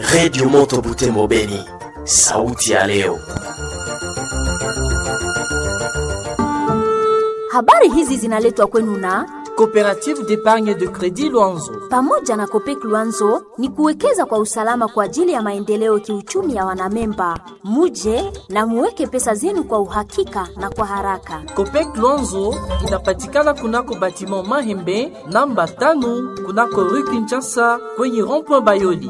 Redio Moto Butembo Beni, sauti ya leo. Habari hizi zinaletwa kwenu na Coopérative d'épargne de crédit Luanzo. pamoja na Kopek Luanzo ni kuwekeza kwa usalama kwa ajili ya maendeleo kiuchumi ya wanamemba. Muje na muweke pesa zenu kwa uhakika na kwa haraka. Copec Luanzo inapatikana kunako batiment Mahembe namba tano kunako rue Kinshasa kwenye rond-point Bayoli.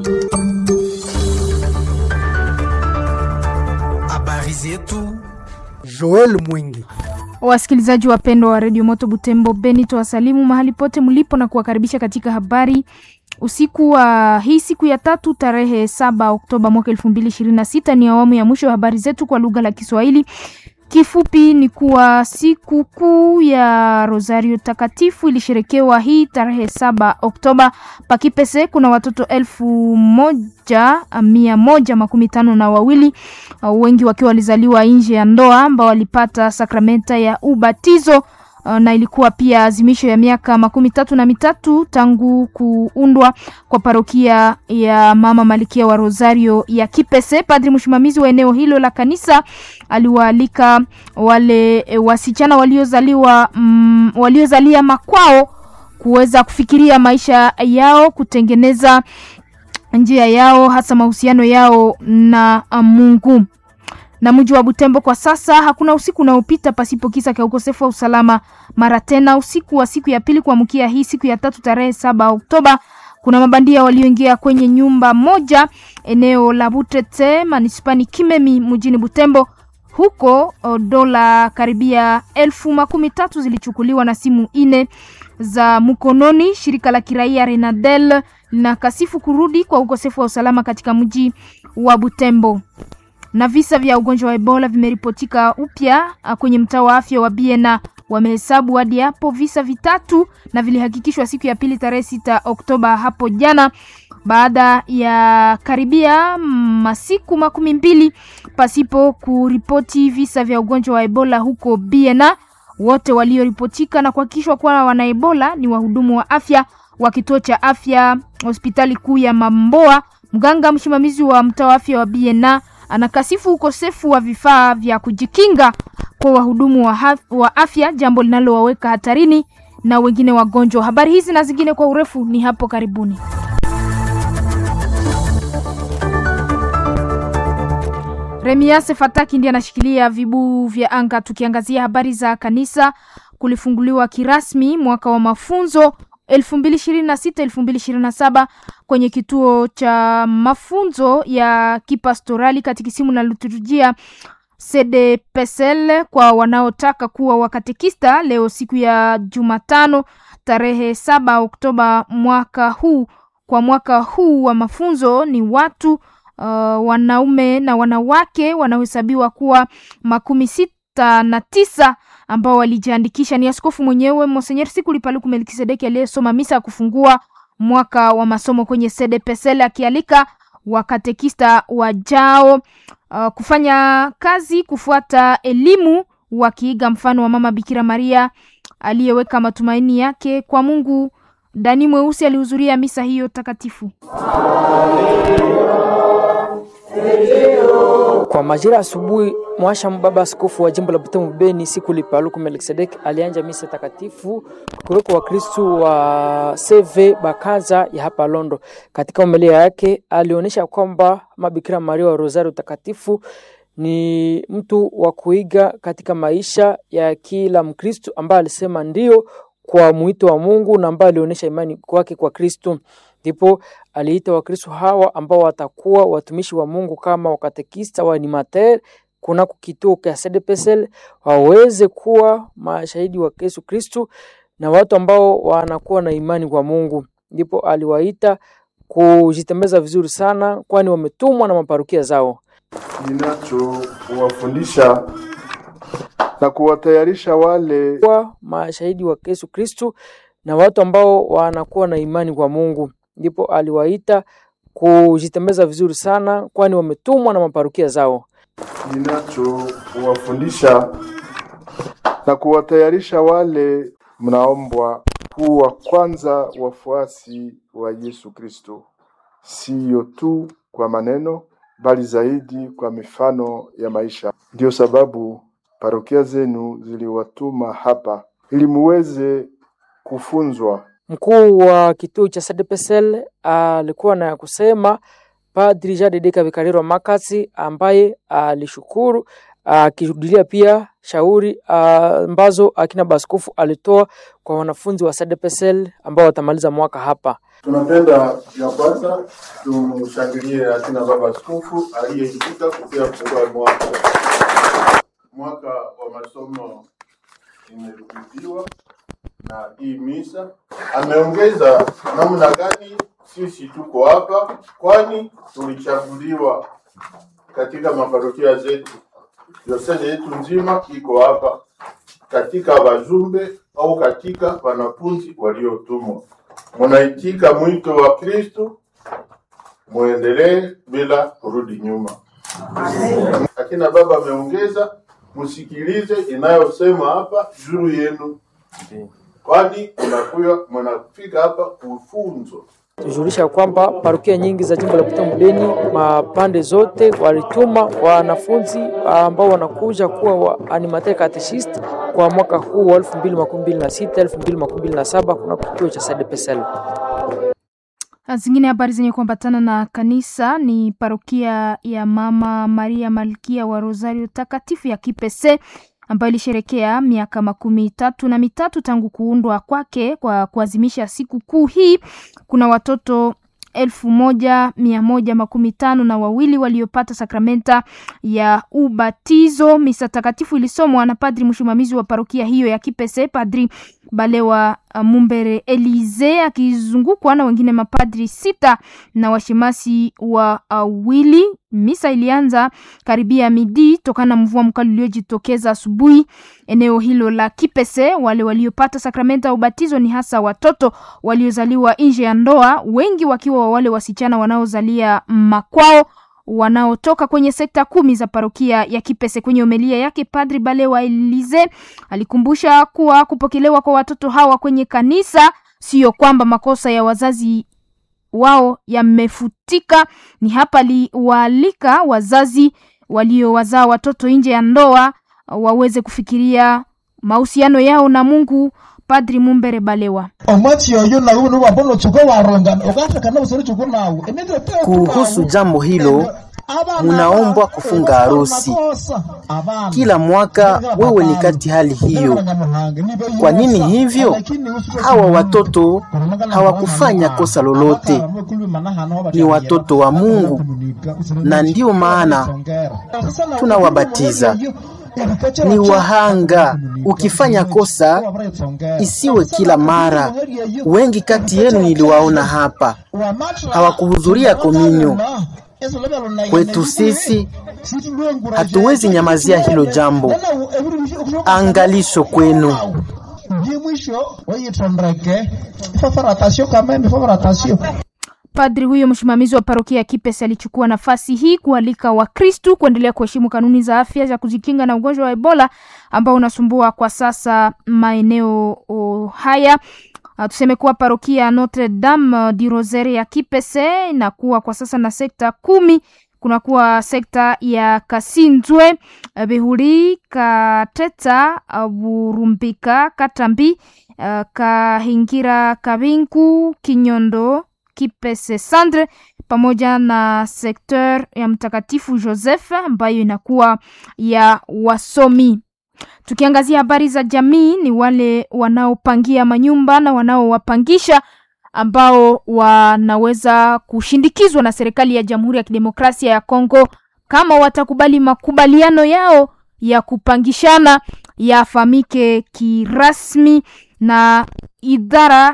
Habari zetu Joel Mwingi. Wasikilizaji wapendwa wa redio Moto Butembo Beni, twasalimu mahali pote mlipo na kuwakaribisha katika habari usiku wa hii siku ya tatu tarehe saba Oktoba mwaka elfu mbili ishirini na sita. Ni awamu ya mwisho ya habari zetu kwa lugha la Kiswahili. Kifupi ni kuwa siku kuu ya Rosario Takatifu ilisherekewa hii tarehe saba Oktoba. Pakipese kuna watoto elfu moja mia moja makumi tano na wawili uh, wengi wakiwa walizaliwa nje ya ndoa ambao walipata sakramenta ya ubatizo uh, na ilikuwa pia azimisho ya miaka makumi tatu na mitatu tangu kuundwa kwa parokia ya Mama Malikia wa Rosario ya Kipese. Padri msimamizi wa eneo hilo la kanisa aliwaalika wale e, wasichana waliozaliwa mm, waliozalia makwao kuweza kufikiria maisha yao, kutengeneza njia yao, hasa mahusiano yao na uh, Mungu na mji wa Butembo kwa sasa hakuna usiku unaopita pasipo kisa cha ukosefu wa usalama. Mara tena usiku wa siku ya pili kuamkia hii siku ya tatu tarehe saba Oktoba, kuna mabandia walioingia kwenye nyumba moja eneo la Butete manispani Kimemi mjini Butembo. Huko o, dola karibia elfu makumi tatu zilichukuliwa na simu ine za mkononi. Shirika la kiraia Renadel linakasifu kurudi kwa ukosefu wa usalama katika mji wa Butembo na visa vya ugonjwa wa Ebola vimeripotika upya ah, kwenye mtaa wa afya wa Biena. Wamehesabu hadi hapo visa vitatu na vilihakikishwa siku ya pili tarehe sita Oktoba hapo jana, baada ya karibia masiku makumi mbili pasipo kuripoti visa vya ugonjwa wa Ebola huko Biena. Wote walioripotika na kuhakikishwa kuwa wana Ebola ni wahudumu wa afya wa kituo cha afya hospitali kuu ya Mamboa. Mganga msimamizi wa mtaa wa afya wa Biena anakasifu ukosefu wa vifaa vya kujikinga kwa wahudumu wa, haf- wa afya, jambo linalowaweka hatarini na wengine wagonjwa. Habari hizi na zingine kwa urefu ni hapo karibuni. Remiase Fataki ndiye anashikilia vibu vya anga. Tukiangazia habari za kanisa, kulifunguliwa kirasmi mwaka wa mafunzo 2026 2027 kwenye kituo cha mafunzo ya kipastorali katikisimu na liturujia CDPSL kwa wanaotaka kuwa wakatekista leo siku ya Jumatano tarehe saba Oktoba mwaka huu. Kwa mwaka huu wa mafunzo ni watu uh, wanaume na wanawake wanaohesabiwa kuwa makumi sita na tisa ambao walijiandikisha. Ni askofu mwenyewe Monsenyer Sikuli Paluku Melkisedeki aliyesoma misa ya kufungua mwaka wa masomo kwenye CDPSL akialika wakatekista wajao uh, kufanya kazi kufuata elimu wakiiga mfano wa mama Bikira Maria aliyeweka matumaini yake kwa Mungu. Dani Mweusi alihudhuria misa hiyo takatifu. Kwa majira asubuhi, mwasha baba askofu wa jimbo la Butembo Beni Sikuli Paluku Melkisedek alianja misa takatifu kuweko Wakristu wa CV Bakaza ya hapa Londo. Katika homilia yake alionyesha kwamba Mabikira Maria wa Rosario takatifu ni mtu wa kuiga katika maisha ya kila Mkristu ambaye alisema ndio kwa mwito wa Mungu na ambaye alionyesha imani kwake kwa Kristo. Ndipo aliita Wakristo hawa ambao watakuwa watumishi wa Mungu kama wakatekista wa animateur kunako kituo cha CDPSL waweze kuwa mashahidi wa Yesu Kristo na watu ambao wanakuwa na imani kwa Mungu. Ndipo aliwaita kujitembeza vizuri sana, kwani wametumwa na maparokia zao. ninachowafundisha na kuwatayarisha wale kuwa mashahidi wa Yesu Kristo na watu ambao wanakuwa na imani kwa Mungu. Ndipo aliwaita kujitembeza vizuri sana, kwani wametumwa na maparokia zao. ninachowafundisha na kuwatayarisha wale mnaombwa kuwa kwanza wafuasi wa Yesu Kristo. siyo tu kwa maneno, bali zaidi kwa mifano ya maisha. Ndiyo sababu parokia zenu ziliwatuma hapa ili muweze kufunzwa Mkuu wa kituo cha SDPSL alikuwa na ya kusema Padri Jean de Dieu Kabikariro Makasi ambaye alishukuru akirudilia pia shauri ambazo akina baskofu alitoa kwa wanafunzi wa SDPSL ambao watamaliza mwaka hapa. Tunapenda ya kwanza tumshangilie akina baba askofu aliyeitika kupia kufungua mwaka. Mwaka wa masomo imerudiwa na hii misa. Ameongeza namna gani sisi tuko hapa, kwani tulichaguliwa katika maparokia zetu. Diosezi yetu nzima iko hapa katika wajumbe au katika wanafunzi waliotumwa. Munaitika mwito wa Kristo, muendelee bila kurudi nyuma. Akina baba ameongeza, msikilize inayosema hapa juu yenu, kwani mnakuya mnafika hapa kufunzwa. Tujulisha kwamba parokia nyingi za jimbo la Butembo Beni mapande zote walituma wanafunzi ambao wanakuja kuwa wa animateur catechist kwa mwaka huu wa 2026 2027 kuna kituo cha SDPSL. Zingine habari zenye kuambatana na kanisa ni parokia ya Mama Maria Malkia wa Rosario Takatifu ya Kipese ambayo ilisherekea miaka makumi tatu na mitatu tangu kuundwa kwake. Kwa kuadhimisha siku kuu hii, kuna watoto elfu moja mia moja makumi tano na wawili waliopata sakramenta ya ubatizo. Misa takatifu ilisomwa na padri msimamizi wa parokia hiyo ya Kipese, Padri Balewa Mumbere Elize, akizungukwa na wengine mapadri sita na washemasi wawili. Misa ilianza karibia midi tokana na mvua mkali uliojitokeza asubuhi eneo hilo la Kipese. Wale waliopata sakramenta ya ubatizo ni hasa watoto waliozaliwa nje ya ndoa, wengi wakiwa wale wasichana wanaozalia makwao wanaotoka kwenye sekta kumi za parokia ya Kipese. Kwenye homilia yake, Padri Balewa Elize alikumbusha kuwa kupokelewa kwa watoto hawa kwenye kanisa sio kwamba makosa ya wazazi wao yamefutika. Ni hapa aliwaalika wazazi waliowazaa watoto nje ya ndoa waweze kufikiria mahusiano yao na Mungu. Padri Mumbere Balewa kuhusu jambo hilo munaombwa kufunga harusi kila mwaka. Wewe ni kati hali hiyo. Kwa nini hivyo? Hawa watoto hawakufanya kosa lolote, ni watoto wa Mungu, na ndiyo maana tunawabatiza ni wahanga. Ukifanya kosa isiwe kila mara. Wengi kati yenu niliwaona hapa hawakuhudhuria kominyo. Kwetu sisi hatuwezi nyamazia hilo jambo. Angalisho kwenu. Padri huyo msimamizi wa parokia ya Kipese alichukua nafasi hii kualika Wakristu kuendelea kuheshimu kanuni za afya za kujikinga na ugonjwa wa Ebola ambao unasumbua kwa sasa maeneo oh, haya. Uh, tuseme kuwa parokia Notre Dame du Rosaire ya Kipese inakuwa kwa sasa na sekta kumi. Kunakuwa sekta ya Kasinzwe, Behuri, Kateta, Burumbika, Katambi, uh, Kahingira, Kabinku, Kinyondo Kipese Sandre pamoja na sekteur ya Mtakatifu Joseph ambayo inakuwa ya wasomi. Tukiangazia habari za jamii, ni wale wanaopangia manyumba na wanaowapangisha ambao wanaweza kushindikizwa na serikali ya Jamhuri ya Kidemokrasia ya Kongo kama watakubali makubaliano yao ya kupangishana yafahamike kirasmi na idara